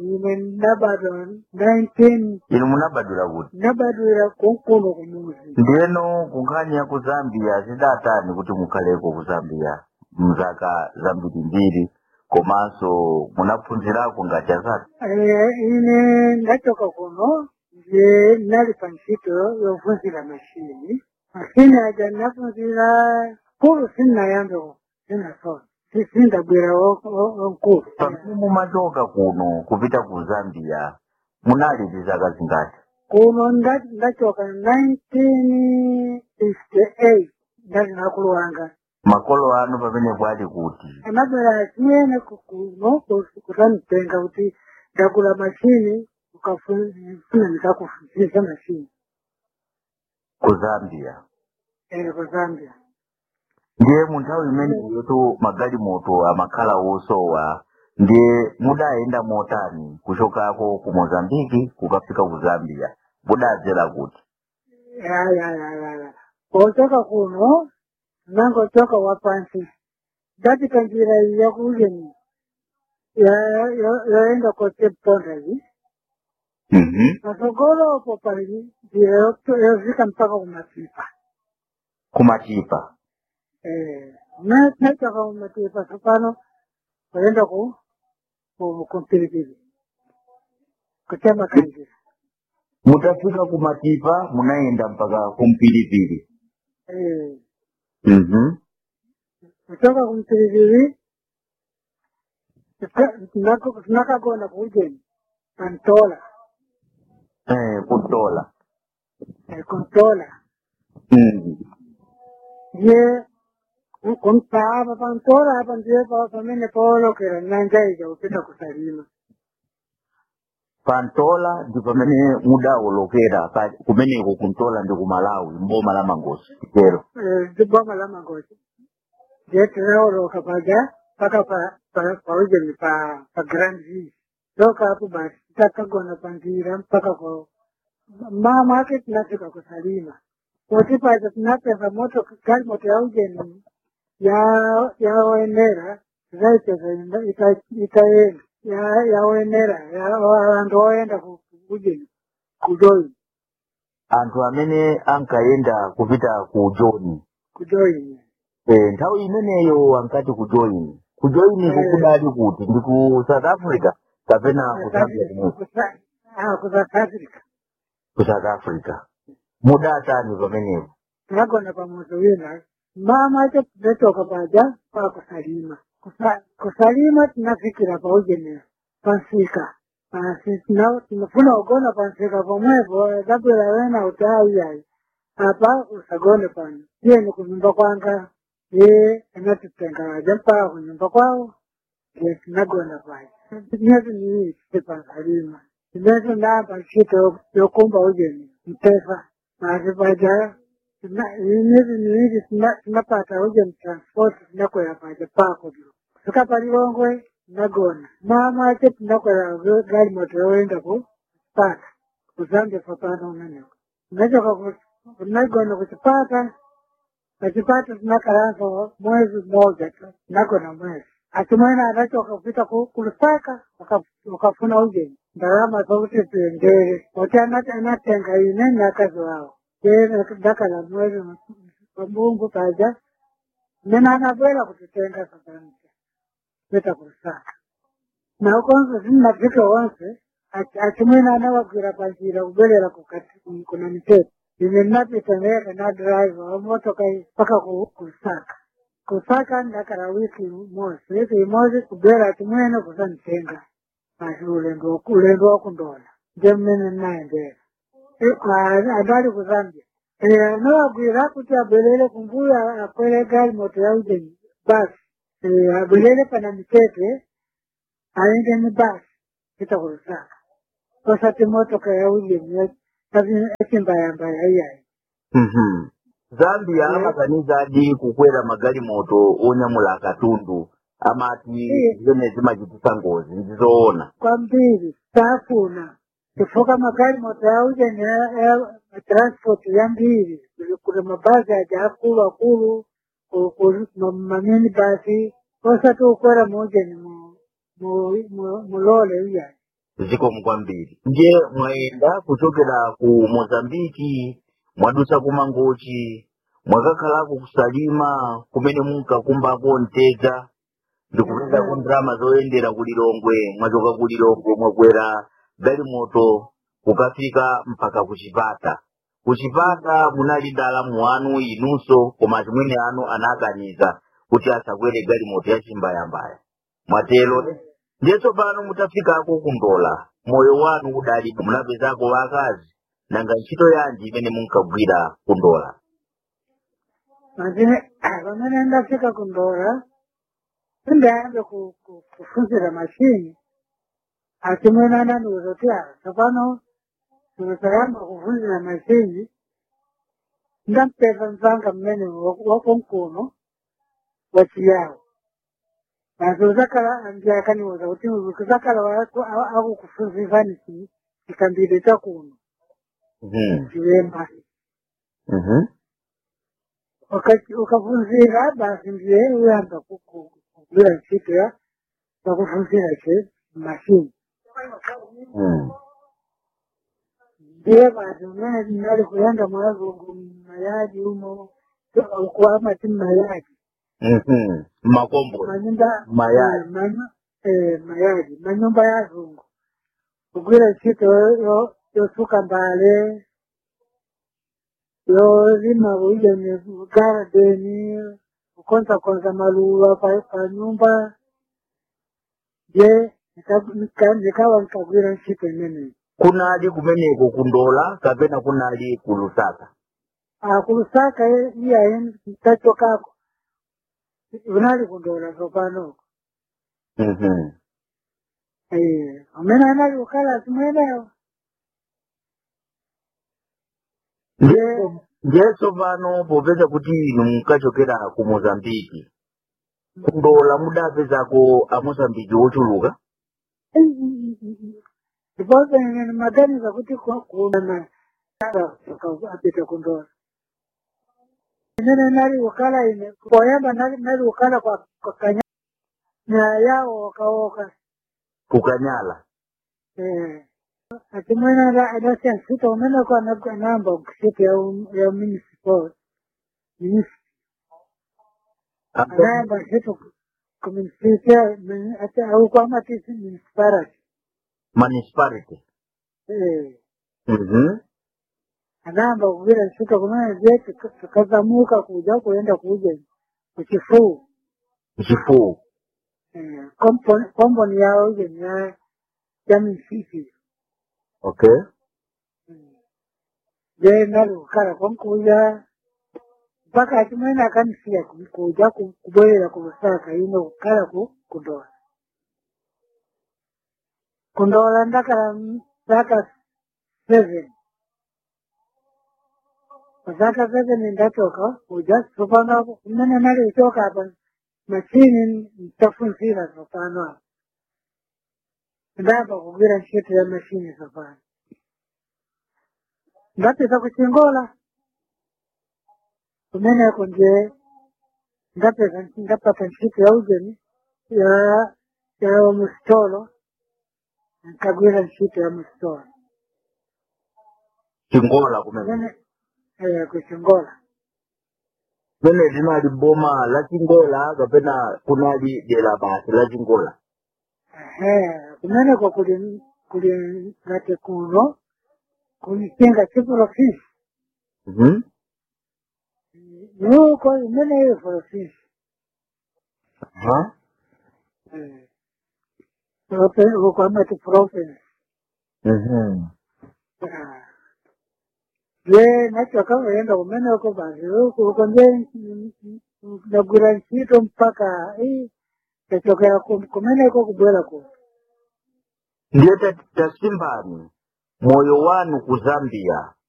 ine ndabadwa 19 inu munabadwira kuti ndabadwira kunkuno kumuzi ndiyeno kunkhani ya ku zambia zidatani kuti mukhaleko ku zambia mzaka zambiri mbiri komanso munaphunzirako ngati azati Eh, ine ndachoka kuno nje nali pa ntchito yophunzira mashini mashini aja ndaphunzira kulu sinnayambe sinasona Si- sindabwera wo- wo- wonkulu pamene mumachoka kuno kupita ku zambia munali ndi zaka zingati kuno nda- ndachoka 1958 ndali nakulu wanga makolo anu pamenepo ali kuti anabwera chimene kuno kutanitenga kuti ndagula mashini ukafuna ndikakufunzisa mashini ku zambia ere ku zambia ndiye mu nthawi imeneyotu magalimoto amakhala osowa ndiye mudayenda motani kuchokako ku mozambiki kukafika ku zambia mudadzera kuti yayayayaya pochoka kuno nangochoka wapansi ndapita njira iyi yakuujeni yoenda ko Cape Town iyi Mhm. pasogolopo pali njira yo- yosvika mpaka kumapipa kumatipa Eh, na- nachoka kumapipa sopano kuenda ku ku- kumpiripiri kuchama kanjira mutafika kumatipa munayenda mpaka kumpilipili Eh, Mhm. kutoka kumpiripiri tuka- tunakagona kuujeni pantola Eh, kutola eh, kuntola Mhm. ye kumpapa pantola apa ndiye pa- pamene paolokera nyanja ija kupita kusalima pantola ndi pamene mudawolokera pa- kumeneko kuntola ndi ku malawi mboma la mangosi chero Eh, ndi boma la mangosi ndiye tinaoloka paja mpaka pa- pa- paujeni pa pa grand view toka hapo basi takagona panjira mpaka kwa mama ake tunafika kusalima kuti paja tunapeza moto gari moto ya ujeni ya yaoenera zaipeza ita- itaenda ya- yaoenera ya- vantu oenda ku- ku- ujeni kujoini anthu amene ankayenda kupita ku joni kujoini eh, nthawi imeneyo ankati ku joini ku joini Eh. kukudali kuti ndi ku south africa kapena ku zambia kumwe kusouth africa ku south africa mudatani pamenepo tinagona pamoto wina mama acho tinatoka paja pa kusalima Kusa- kusalima tinafikira paujenera pansika asi tina- tinofuna kugona pansika pomwepo dabwera wena kuti ayiyayi apa usagone pano iyeni kunyumba kwanga ye anatitenga waja mpaka kunyumba kwawo ye tinagona paja tineti niite pansalima tineti namba ntchito yokumba ujeni mtefa asi paja Tuna- miezi miwili tuna- tunapata uje mtransport tunakwera paja pako tu kusika palilongwe nagona mama ake tunakwera zo- gari moto yoenda ku pata kuzambia papano umeneko tunachoka kunagona kuchipata pachipata tunakaranza mwezi mmoja tu nagona mwezi atimwena anachoka kupita ku- kulusaka waka- wakafuna ujeni ndarama zokuti tuendere oti anati anatenga ine nakazi wao ndakala mwezi pambungu paja nena anabwera kutitenga sakamisa peta kulusaka na ukonzo zinnafika wonse achi- achimwena anawagwira panjira kubelera kukati kuna miteto ine napita neka na driver wamotoka mpaka ku- kulusaka kusaka ndakala wiki mosi wiki imozi kubera achimwene kusanitenga asi ulendo waku- ulendo wakundola nje mmene nnaendera adali kuzambia anawagwira kuti abwerere kumbuyo akwere gari moto ya ujeni basi Eh, abwerere pana mitete aende ni basi kita kulusaka osati motoka ya ujeni echimbayambaya iyayi Mhm. zambia Eh. amakaniza adi kukwera magalimoto onyamula katundu amati Eh. zimene zimachitisa ngozi ndizoona kwambiri tafuna kufoka magari moto ya ujeni ya- ya transport ya mbili kuna mabasi aja akulu akulu ku- ku- ma- mamini basi osati ukwera muujeni mu- mu- mu- mulole iyayi zikomo kwambiri ndiye mwayenda kuchokera ku mozambiki mwadusa ku mangochi mwakakhalako kusalima kumene munkakumbako mtedza ndikupezako ndalama zoyendera ku lilongwe mwachoka ku lilongwe mwakwera galimoto kukafika mpaka ku chipata ku chipata munali ndalamu wanu inunso koma chimwene anu anakaniza kuti asakwere galimoto ya chimbayambaya mwatero ndiye tsopano mutafikako kundola moyo wanu udali munapezako wakazi nanga ntchito yanji imene munkagwira kundola Mazine pamene ndafika kundola sindayambe ku- ku- kufunzira mashini asi mwene anandiuza kuti "Ah, tsopano tikutayamba kufunzira mashini ndampeza mzanga mmene wakonkuno wachiyawo basi uzakala ndiye akaniuza kuti uzakala wako- a- akukufunzizani chi- chikambire chakuno Mhm. chiwemba Mhm. Wakati ukafunzira basi ndiye uyamba ku- ku- kugwira ntchito ya pakufunzira che mashini Mhm. ndiye basi umene ndinali kuyenda mwazungu mayadi umo kuamati mayadi Mhm. makombo manyumba Mayadi. eh, manyu- eh, mayadi manyumba ya zungu kugwira ntchito yo- yosuka mbale yolima kuija ni garadeni kukonzakonza maluwa pa pa nyumba je nika- nika- nikawa nikagwira ntchito imeneyi kunali kumeneko kundola kapena kunali ku lusaka akulusaka iyayi ntachokako unali kundola zopanoko Mhm. Eh, amene anali kukhala simwenewo Ndiye- ndiye tsopano popeza kuti inu munkachokera ku mozambiki kundola mudapezako amozambiki ochuluka ndiponso ine ndimaganiza kuti ku- kuna apita kundola imene nali kukhala ine poyamba nali nali kukhala kwa kwa kanya nyaya yawo wakawoka kukanyala Eh, ati mwene ada- adasiya ntchito umeneko ana- anayamba ntchito ya u- ya municipal municipal anayamba ntchito ku municipal ati auko amatisi municipality municipality Eh, Mhm. anayamba kugwira ntchito kumene je tika- tikazamuka kuja kuenda kuja kuchifuu chifuwo Eh, komponi komponi yawo ije ni ya ya municipal okay je nali kukhala konkuja mpaka chimwene akanisiya ku- kuja ku- kubwerera ku lusaka ino kukhala ku kundola kundola ndakala m- zaka seven zaka seven ndatoka kuja tsopano kumene nali kuchoka apa machini ntafunzira tsopano apa ndayamba kugwira ntchito ya machini tsopano ndapita kuchingola kumeneko nje ndapeza ndapata ntchito ya ujeni ya ya musitolo nkagwira ntchito ya musitolo chingola kumene kumene eh, kuchingola kumene linali boma la chingola kapena kunali dera basi la chingola Ehe, kumeneko kuli kuli ngati kuno kulichinga chiprofisi Mhm. nuko imene iyo profisi Aha. uko amati province Mhm. Ah. je nachoka kuenda kumeneko basi uko uko nje ndagwira ntchito mpaka eh, ndachokera ku- kumeneko kubwera ku ndiye ta- tasimbani moyo wanu ku zambia